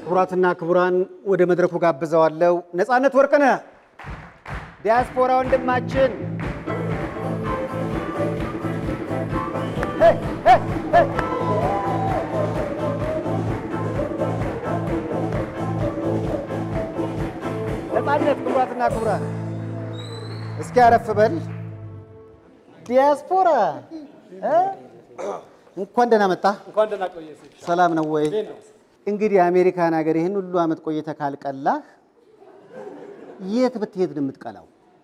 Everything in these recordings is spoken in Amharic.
ክቡራትና ክቡራን ወደ መድረኩ ጋብዘዋለሁ። ነፃነት ወርቅነህ ዲያስፖራ ወንድማችን ሄይ፣ ሄይ፣ ሄይ። ነፃነት ክቡራትና ክቡራን እስኪ አረፍ በል። ዲያስፖራ እ? እንኳን ደህና መጣ። እንኳን ደህና ቆየ። ሰላም ነው ወይ? እንዴት ነው? እንግዲህ አሜሪካን ሀገር ይህን ሁሉ ዓመት ቆይተህ ካልቀላህ የት ብትሄድ ነው የምትቀላው?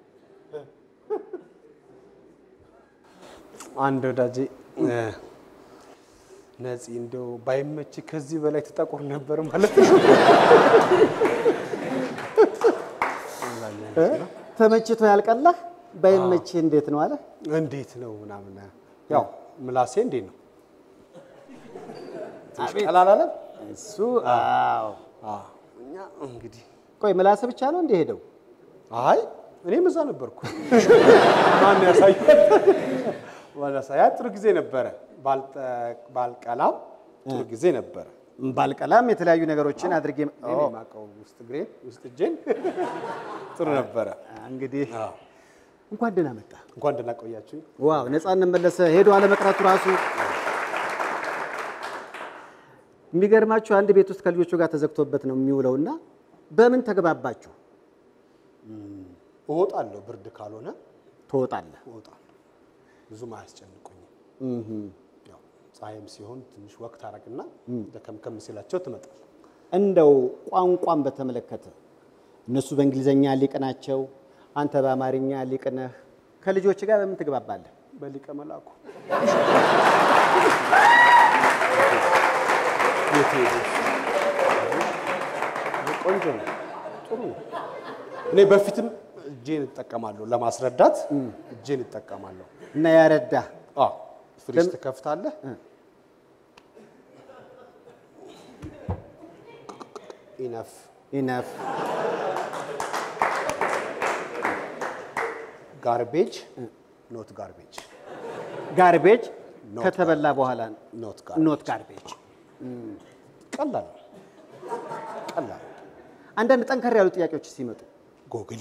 አንድ ወዳጄ ነፂ እንደው ባይመች ከዚህ በላይ ትጠቁር ነበር ማለት ነው። ተመችቶ ያልቀላህ ባይመችህ እንዴት ነው አለ። እንዴት ነው ምናምን ያው ምላሴ እንዴት ነው ትንሽ ቀላል አለ። እሱ አዎ። አዎ፣ እኛ እንግዲህ ቆይ ምላስ ብቻ ነው እንደ ሄደው? አይ እኔም እዛ ነበርኩ። ማን ያሳያል? ማን ያሳያል? ጥሩ ጊዜ ነበረ። ባልጠ- ባልቀላም ጥሩ ጊዜ ነበረ። ባልቀላም የተለያዩ ነገሮችን አድርጌ እኔ የማውቀው ውስጥ እግሬን ውስጥ እጄን ጥሩ ነበረ። እንግዲህ አዎ። እንኳን ደህና መጣ። እንኳን ደህና ቆያችሁ። ዋው ነፃነት መለሰ ሄዶ አለመቅረቱ ራሱ የሚገርማችሁ አንድ ቤት ውስጥ ከልጆቹ ጋር ተዘግቶበት ነው የሚውለው እና በምን ተግባባችሁ? እወጣለሁ፣ ብርድ ካልሆነ ትወጣለህ። እወጣለሁ። ብዙም አያስጨንቁኝም። ያው ፀሐይም ሲሆን ትንሽ ወቅት አረግና ደከምከም ሲላቸው ትመጣል። እንደው ቋንቋን በተመለከተ እነሱ በእንግሊዘኛ ሊቅ ናቸው፣ አንተ በአማርኛ ሊቅ ነህ። ከልጆች ጋር በምን ትግባባለህ? በሊቀ መላኩ ቆንጆ ነው፣ ጥሩ ነው። እኔ በፊትም እጄን እጠቀማለሁ ለማስረዳት እጄን እጠቀማለሁ። እና ያረዳህ አዎ ፍሪጅ ትከፍታለህ። ኢነፍ ኢነፍ ጋርቤጅ ኖት ጋርቤጅ ጋርቤጅ ኖት ከተበላ በኋላ ኖት ኖት ጋርቤጅ። ቀላል ነው፣ ቀላል አንዳንድ ጠንከር ያሉ ጥያቄዎች ሲመጡ ጎግል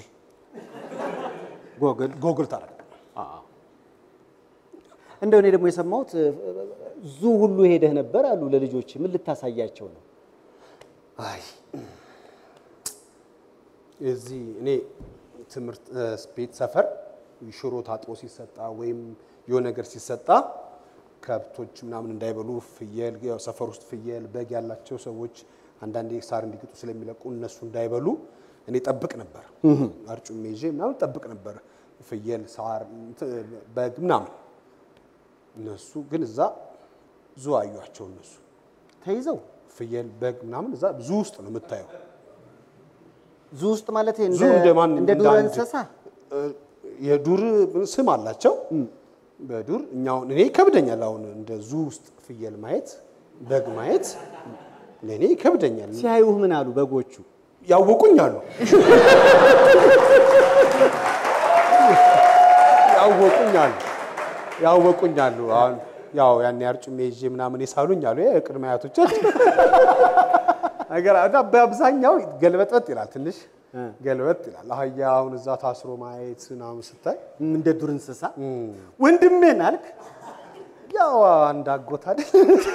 ጎግል ጎግል ታረግ እንደው እኔ ደግሞ የሰማሁት ዙ ሁሉ ሄደህ ነበር አሉ ለልጆች። ምን ልታሳያቸው ነው? አይ እዚህ እኔ ትምህርት እ፣ ቤት ሰፈር ሽሮ ታጥቦ ሲሰጣ ወይም የሆነ ነገር ሲሰጣ ከብቶች ምናምን እንዳይበሉ ፍየል፣ ያው ሰፈር ውስጥ ፍየል፣ በግ ያላቸው ሰዎች አንዳንዴ ሳር እንዲግጡ ስለሚለቁ እነሱ እንዳይበሉ እኔ ጠብቅ ነበር። አርጩሜ ይዤ ምናምን ጠብቅ ነበር። ፍየል፣ ሳር፣ እንትን፣ በግ ምናምን እነሱ ግን እዛ ዙ አዩቸው እነሱ ተይዘው ፍየል በግ ምናምን እዛ ዙ ውስጥ ነው የምታየው። ዙ ውስጥ ማለት ዙ እንደ ማን እንደ እንደ ዱር አንድ- እንስሳ እ፣ የዱር ስም አላቸው። በዱር እኛውን እኔ ይከብደኛል። አሁን እንደ ዙ ውስጥ ፍየል ማየት በግ ማየት ለእኔ ይከብደኛል። ሲያዩህ ምን አሉ በጎቹ? ያወቁኝ አሉ ያወቁኝ አሉ ያወቁኝ አሉ። አሁን ያው ያን አርጩሜ ይዤ ምናምን የሳሉኝ አሉ የቅድመ አያቶቻችን ነገር እና በአብዛኛው ገልበጥበጥ ይላል፣ ትንሽ ገልበጥ ይላል። አህያ አሁን እዛ ታስሮ ማየት ምናምን ስታይ እንደ ዱር እንስሳ ወንድሜን አልክ። ያው አንድ አጎት አይደል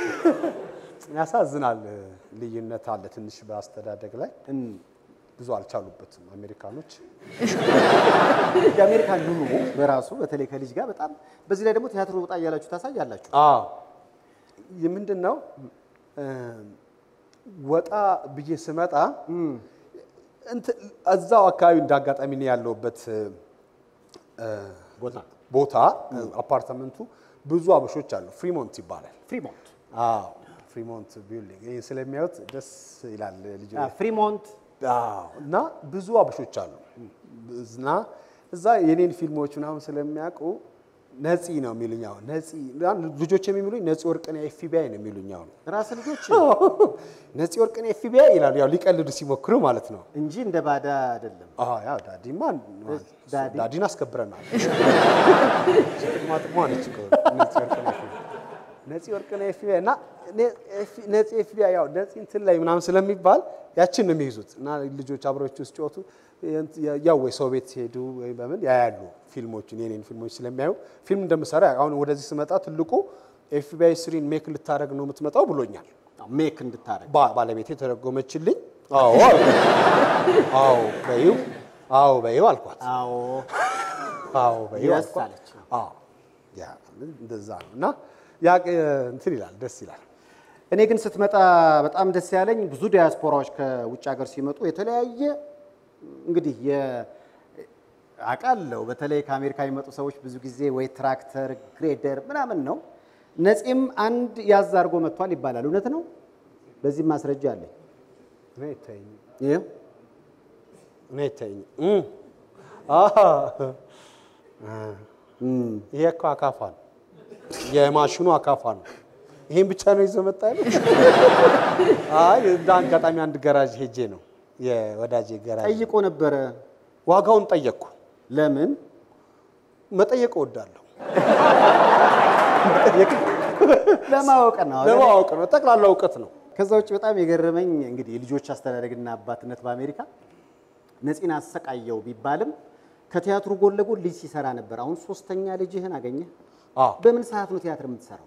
ያሳዝናል። ልዩነት አለ ትንሽ በአስተዳደግ ላይ ብዙ አልቻሉበትም አሜሪካኖች። የአሜሪካ ኑሮ በራሱ በተለይ ከልጅ ጋር በጣም በዚህ ላይ ደግሞ ቲያትር ወጣ እያላችሁ ታሳያላችሁ። አዎ ምንድን ነው እ፣ ወጣ ብዬ ስመጣ እንትን እዛው አካባቢ እንዳጋጣሚ ነው ያለሁበት እ፣ ቦታ ቦታ አፓርትመንቱ ብዙ አበሾች አሉ። ፍሪሞንት ይባላል። ፍሪሞንት አዎ ፍሪሞንት ቢልዲንግ ይህ ስለሚያዩት ደስ ይላል ልጅ ፍሪሞንት አዎ እና ብዙ አበሾች አሉ እና እዛ የኔን ፊልሞች ምናምን ስለሚያውቁ ነፂ ነው የሚሉኝ። አሁን ነፂ ልጆች የሚሉኝ ነፂ ወርቅነህ ኤፍቢአይ ነው የሚሉኝ። አሁን ራስ ልጆች ነፂ ወርቅነህ ኤፍቢአይ ይላሉ። ያው ሊቀልዱ ሲሞክሩ ማለት ነው። እንጂ እንደ ባዳ አይደለም። አዎ ያው ዳዲማ ዳዲ? ዳዲን አስከብረናል። ጥቅማ ጥቅሟ ነች እኮ ነፂ ወርቅነህ ኤፍቢአይ። ነፂ ወርቅነህ ኤፍቢአይ እና ነፂ ኤፍቢአይ ያው ነፂ እንትን ላይ ምናምን ስለሚባል ያችን ነው የሚይዙት እና ልጆች አብረዎች ውስጥ ጮቱ ያው ወይ ሰው ቤት ሲሄዱ ወይ በምን ያያሉ ፊልሞችን የኔን ፊልሞች ስለሚያዩ ፊልም እንደምሰራ አሁን ወደዚህ ስመጣ ትልቁ ኤፍቢአይ ስሪን ሜክ ልታደረግ ነው የምትመጣው ብሎኛል። ሜክ እንድታረግ ባ- ባለቤቴ ተረጎመችልኝ። አዎ አዎ በይው አዎ በይው አልኳት። አዎ አዎ በይው Yes አልኳት። አለች። አዎ ያ እንደዛ ነው እና ያ እንትን ይላል ደስ ይላል። እኔ ግን ስትመጣ በጣም ደስ ያለኝ ብዙ ዲያስፖራዎች ከውጭ ሀገር ሲመጡ የተለያየ እንግዲህ የ- አውቃለሁ በተለይ ከአሜሪካ የሚመጡ ሰዎች ብዙ ጊዜ ወይ ትራክተር፣ ግሬደር ምናምን ነው። ነፂም አንድ ያዝ አድርጎ መጥቷል ይባላል። እውነት ነው? በዚህም ማስረጃ አለኝ። እኔ አይታየኝም ይኸው እኔ አይታየኝም። እም። አሃ ይሄ እኮ አካፋ ነው፣ የማሽኑ አካፋ ነው። ይሄን ብቻ ነው ይዞ መጣ ያለው? አይ እንደ አጋጣሚ አንድ ገራዥ ሄጄ ነው የወዳጄ ገራዥ ጠይቆ ነበረ። ዋጋውን ጠየቅኩ። ለምን መጠየቅ እወዳለሁ። ለማወቅ ነው። ለማወቅ ነው፣ ጠቅላላ እውቀት ነው። ከዛ ውጭ በጣም የገረመኝ እንግዲህ የልጆች አስተዳደግና አባትነት በአሜሪካ ነፂን አሰቃየው ቢባልም ከቲያትሩ ጎን ለጎን ልጅ ሲሰራ ነበር። አሁን ሶስተኛ ልጅህን አገኘህ። አዎ በምን ሰዓት ነው ቲያትር የምትሰራው?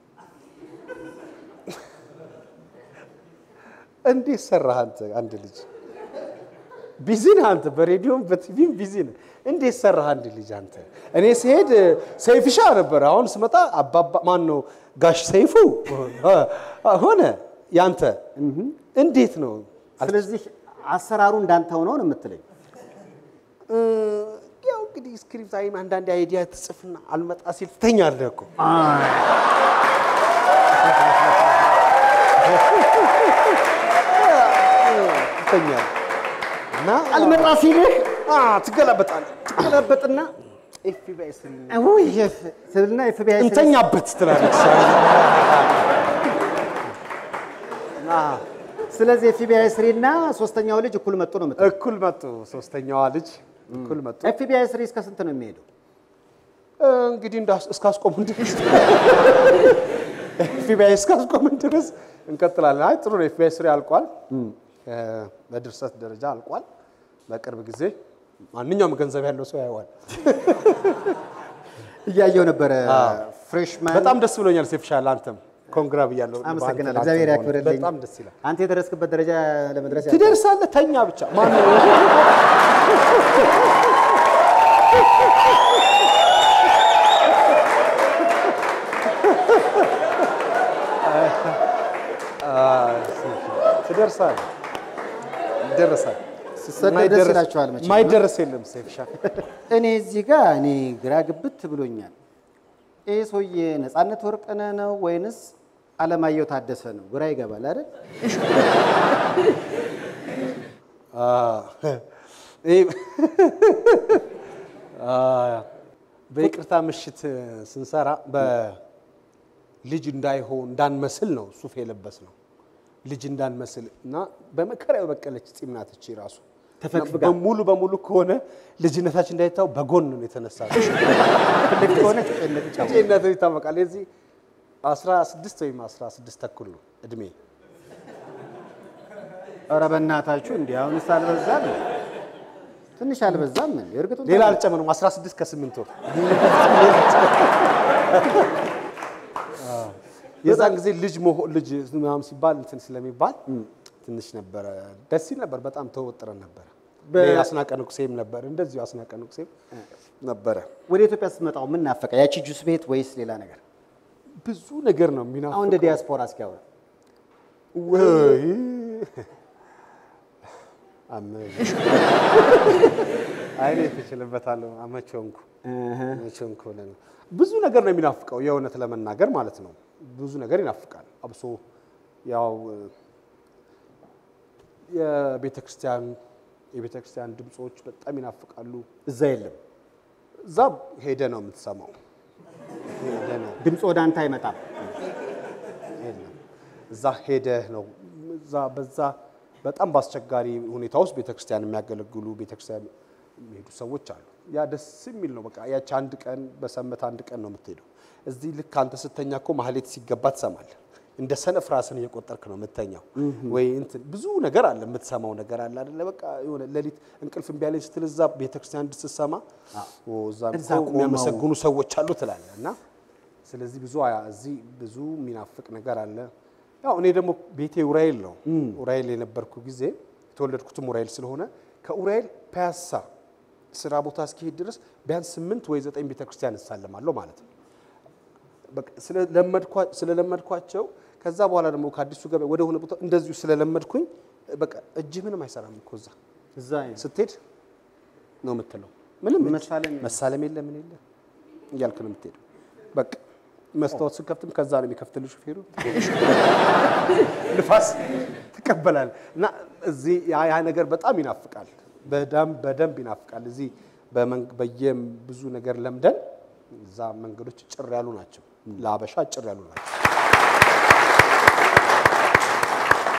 እንዴት ሰራህ አንተ? አንድ ልጅ ቢዚ ነህ አንተ፣ በሬዲዮም በቲቪም ቢዚ ነህ። እንዴት ሰራህ አንድ ልጅ አንተ? እኔ ስሄድ ሰይፍሻ ነበር፣ አሁን ስመጣ አባባ ማን ነው ጋሽ ሰይፉ ሆነ። ያንተ እንዴት ነው? ስለዚህ አሰራሩ እንዳንተ ሆኖ ነው የምትለኝ? እ፣ ያው እንግዲህ ስክሪፕት አይም አንዳንድ አይዲያ ትጽፍና አልመጣ ሲል ትተኛለህ እኮ ትተኛለህ እና አልመጣ ሲልህ አ፣ ትገላበጣለህ ትገለበጥና ኤፍቢአይ ስሪ ውይ ስልና ኤፍቢአይ እንተኛበት ትላለች። ስለዚህ ኤፍቢአይ ስሪ እና ሶስተኛው ልጅ እኩል መጡ ነው የምትለው? እኩል መጡ። ሶስተኛዋ ልጅ እኩል መጡ። ኤፍቢአይ ስሪ እስከ ስንት ነው የሚሄደው? እንግዲህ እንዳስ- እስካስቆሙን ድረስ ኤፍቢአይ እስካስቆሙን ድረስ እንቀጥላለን። አይ ጥሩ ነው። ኤፍቢአይ ስሪ አልቋል። እ፣ በድርሰት ደረጃ አልቋል። በቅርብ ጊዜ ማንኛውም ገንዘብ ያለው ሰው ያየዋል። እያየው ነበረ ፍሬሽማን በጣም ደስ ብሎኛል። ሴፍሻል አንተም ኮንግራ ብያለሁ። አመሰግናለሁ። በአንተ እግዚአብሔር ላንተ መሆን ያክብርልኝ። በጣም ደስ ይላል። አንተ የደረስክበት ደረጃ ለመድረስ ያ- ትደርሳለህ። ተኛ ብቻ ማን ትደርሳለህ። ይደረሳል። ስትሰደድ ደስ ይላችኋል መቼም። ማይደረስ የለም ሴፍሻ እኔ እዚህ ጋር እኔ ግራ ግብት ብሎኛል። ይህ ሰውዬ ነፃነት ወርቅነህ ነው ወይንስ አለማየሁ ታደሰ ነው? ግራ ይገባል አይደል? በይቅርታ ምሽት ስንሰራ በልጅ እንዳይሆን እንዳንመስል ነው ሱፍ የለበስ ነው። ልጅ እንዳንመስል እና በመከራ የበቀለች ፂም ናት እቺ ራሱ ተፈግፍጋ። በሙሉ በሙሉ ከሆነ ልጅነታችን እንዳይታው በጎን ነው የተነሳ ትልቅ ከሆነ ጭነት ይጫወታል። ጭነት ይታወቃል። የዚህ 16 ወይም 16 ተኩል ነው እድሜ። ኧረ በእናታችሁ እንዲህ አሁንስ አልበዛም? ትንሽ አልበዛም? እንዴ? እርግጡን ሌላ አልጨምርም። 16 ከ8 ወር የዛን ጊዜ ልጅ መሆን ልጅ ምናምን ሲባል እንትን ስለሚባል ትንሽ ነበረ ደስ ይል ነበር። በጣም ተወጥረን ነበረ። በ- ሌላ አስናቀ ንቁሴም ነበር እንደዚሁ አስናቀ ንቁሴም ነበረ። ወደ ኢትዮጵያ ስትመጣው ምን ናፈቀ? ያቺ ጁስ ቤት ወይስ ሌላ ነገር? ብዙ ነገር ነው የሚና አሁን እንደ ዲያስፖራ እስኪያወራ ወይ አመ- አይኔ ትችልበታለሁ። አመቸንኩ አመቸንኩ ብለህ ነው። ብዙ ነገር ነው የሚናፍቀው የእውነት ለመናገር ማለት ነው። ብዙ ነገር ይናፍቃል። አብሶ ያው የቤተ ክርስቲያን የቤተ ክርስቲያን ድምፆች በጣም ይናፍቃሉ። እዛ የለም እዛ ሄደ ነው የምትሰማው። ሄደ ነው ድምፅ ወደ አንተ አይመጣም። የለም እዛ ሄደህ ነው እዛ በዛ በጣም በአስቸጋሪ ሁኔታ ውስጥ ቤተክርስቲያን የሚያገለግሉ ቤተክርስቲያን የሚሄዱ ሰዎች አሉ። ያ ደስ የሚል ነው። በቃ ያቺ አንድ ቀን በሰንበት አንድ ቀን ነው የምትሄደው። እዚህ ልክ አንተ ስተኛ እኮ ማህሌት ሲገባ ትሰማለህ። እንደ ሰነፍ ራስን እየቆጠርክ ነው የምተኛው። ወይ እንትን ብዙ ነገር አለ የምትሰማው ነገር አለ አይደለ? በቃ የሆነ ሌሊት እንቅልፍ እምቢ አለኝ ስትል እዛ ቤተክርስቲያን ስትሰማ ኦ እዛ እዛ እኮ ቆመው የሚያመሰግኑ ሰዎች አሉ ትላለህ እና ስለዚህ ብዙ አ- እዚህ ብዙ የሚናፍቅ ነገር አለ። ያው እኔ ደግሞ ቤቴ ኡራኤል ነው። ኡራኤል የነበርኩ ጊዜ የተወለድኩትም ኡራኤል ስለሆነ ከኡራኤል ፒያሳ ስራ ቦታ እስኪሄድ ድረስ ቢያንስ ስምንት ወይ ዘጠኝ ቤተክርስቲያን እሳለማለሁ ማለት ነው። በቃ ስለለመድኳ- ስለለመድኳቸው ከዛ በኋላ ደግሞ ከአዲሱ ገበያ ወደ ሆነ ቦታ እንደዚሁ ስለለመድኩኝ በቃ እጅ ምንም አይሰራም እኮ እዛ እዛ ስትሄድ ነው የምትለው። ምንም እጅ- መሳለም መሳለም የለ ምን የለ እያልክ ነው የምትሄደው። በቃ መስታወት ስከፍትም ከዛ ነው የሚከፍትልህ ሹፌሩ። ንፋስ ትቀበላል እና እዚህ ያ ያ ነገር በጣም ይናፍቃል። በደንብ በደንብ ይናፍቃል። እዚህ በመንግ- በየም ብዙ ነገር ለምደን እዛ መንገዶች ጭር ያሉ ናቸው። ለአበሻ ጭር ያሉ ናቸው።